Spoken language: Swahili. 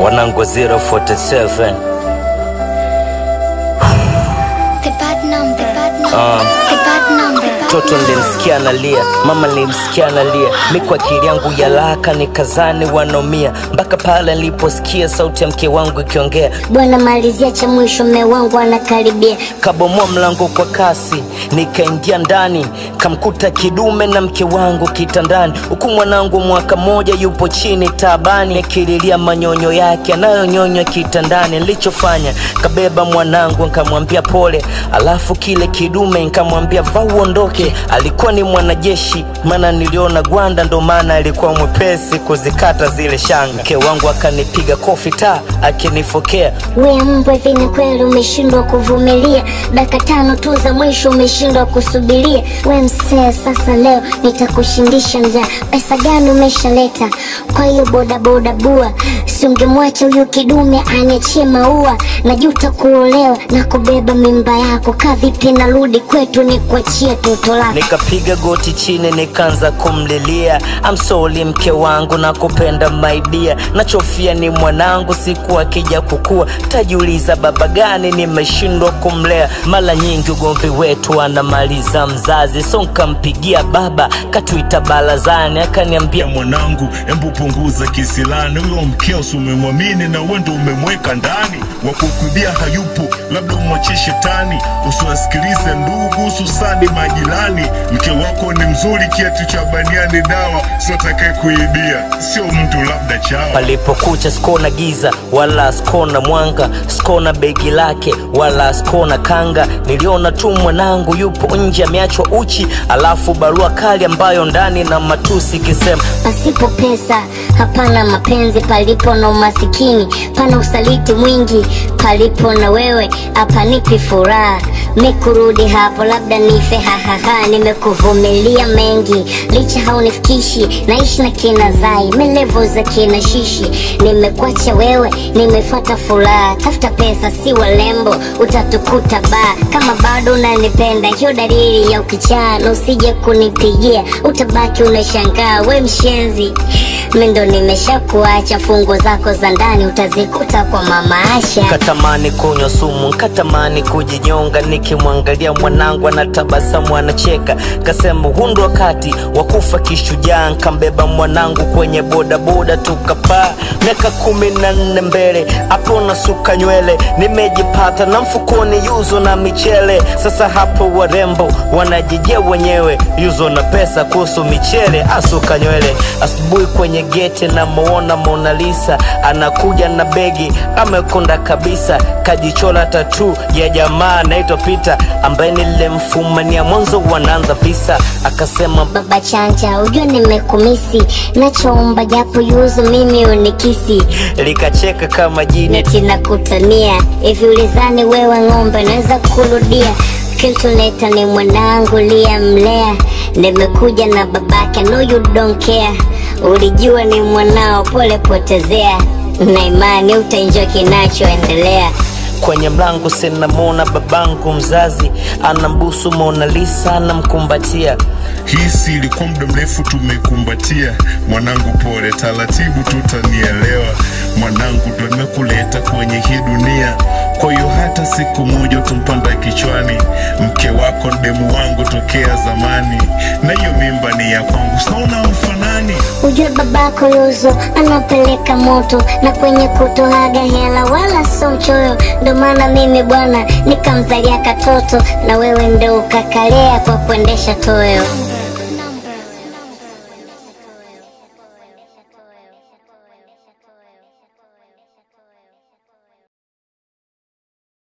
wanangu 047 The bad number, the bad number, Ah. the bad number. Mtoto nilimsikia analia, mama nilimsikia analia, mi kwa akili yangu ya laka nikazani wanaumia, mpaka pale niliposikia sauti ya mke wangu ikiongea, Bwana malizia cha mwisho, mme wangu anakaribia. kabomoa mlango kwa kasi, nikaingia ndani, kamkuta kidume na mke wangu kitandani, huku mwanangu mwaka moja yupo chini taabani, akililia manyonyo yake anayonyonywa kitandani. Nilichofanya kabeba mwanangu nkamwambia pole, alafu kile kidume nkamwambia va uondoke. Alikuwa ni mwanajeshi, maana niliona gwanda, ndo maana alikuwa mwepesi kuzikata zile shanga. Mke wangu akanipiga kofi ta akinifokea We mbwa, hivi ni kweli umeshindwa kuvumilia? Dakika tano tu za mwisho umeshindwa kusubiria? We msee, sasa leo nitakushindisha njaa. Pesa gani umeshaleta kwa hiyo bodaboda bua? Si ungemwacha huyu kidume aniachie maua? Najuta kuolewa na kubeba mimba yako. Kaa vipi narudi kwetu nikuachie toto lako? Nikapiga goti chini nikaanza kumlilia I'm sorry mke wangu na kupenda maibia nachofia ni mwanangu siku akija kukua tajiuliza baba gani nimeshindwa kumlea mara nyingi ugomvi wetu anamaliza mzazi so nkampigia baba katuita barazani akaniambia ya mwanangu, embu punguza kisilani. Huyo mkeo si umemwamini na wewe ndo umemweka ndani, wa kukuibia hayupo, labda umwachie shetani. Usiwasikilize ndugu, hususani majirani. Mke wako ni mzuri, kiatu cha baniani dawa, sio atakaye kuibia, sio mtu labda chawa. palipokucha skona giza wala skona mwanga skona begi lake wala skona kanga niliona tu mwanangu yupo nje ameachwa uchi alafu barua kali ambayo ndani na matusi ikisema Pasipo pesa hapana mapenzi, palipo na umasikini pana usaliti mwingi, palipo na wewe hapanipi furaha. Mi kurudi hapo labda nife, hahaha. Nimekuvumilia mengi, licha haunifikishi, naishi na kina Zai, melevo za kina Shishi. Nimekuacha wewe, nimefuata furaha, tafuta pesa si walembo, utatukuta baa. Kama bado unanipenda, hiyo dalili ya ukichaa, na usije kunipigia, utabaki unashangaa, we mshenzi. Mi ndo nimeshakuacha, fungo zako za ndani utazikuta kwa mama Asha. katamani kunywa sumu nkatamani kujinyonga nikimwangalia mwanangu anatabasamu anacheka kasema huu ndo wakati wa kufa kishujaa nkambeba mwanangu kwenye bodaboda tukapaa miaka kumi na nne mbele hapo nasuka nywele nimejipata na mfukoni yuzo na michele sasa hapo warembo wanajijia wenyewe yuzo na pesa kuhusu michele asuka nywele asubuhi kwenye geti namuona Mona Lisa anakuja na begi amekonda kabisa kajichola tatu ya jamaa anaitwa Peter ambaye nilimfumania mwanzo wanaanza visa akasema Baba chanja, ujue nimekumisi, nachoomba japo yuzu mimi unikisi likacheka kama jini neti na kutania hivi, ulizani wewe ng'ombe naweza kurudia kiltuleta ni mwanangu liyamlea, nimekuja na babake, no you don't care, ulijua ni mwanao, pole potezea, na imani utaenjoy kinachoendelea. kwenye mlango sinamwona babangu mzazi anambusu Mona Lisa anamkumbatia Hii si ilikuwa muda mrefu tumekumbatia. Mwanangu pole, taratibu tutanielewa. Mwanangu ndo nimekuleta kwenye hii dunia, kwa hiyo hata siku moja utampanda kichwani. Mke wako ni demu wangu tokea zamani, na hiyo mimba ni ya kwangu, sinaona mfanani. Ujue babako Yuzo anapeleka moto na kwenye kutoaga hela wala so mchoyo, ndo maana mimi bwana nikamzalia katoto na wewe ndo ukakalea kwa kuendesha toyo.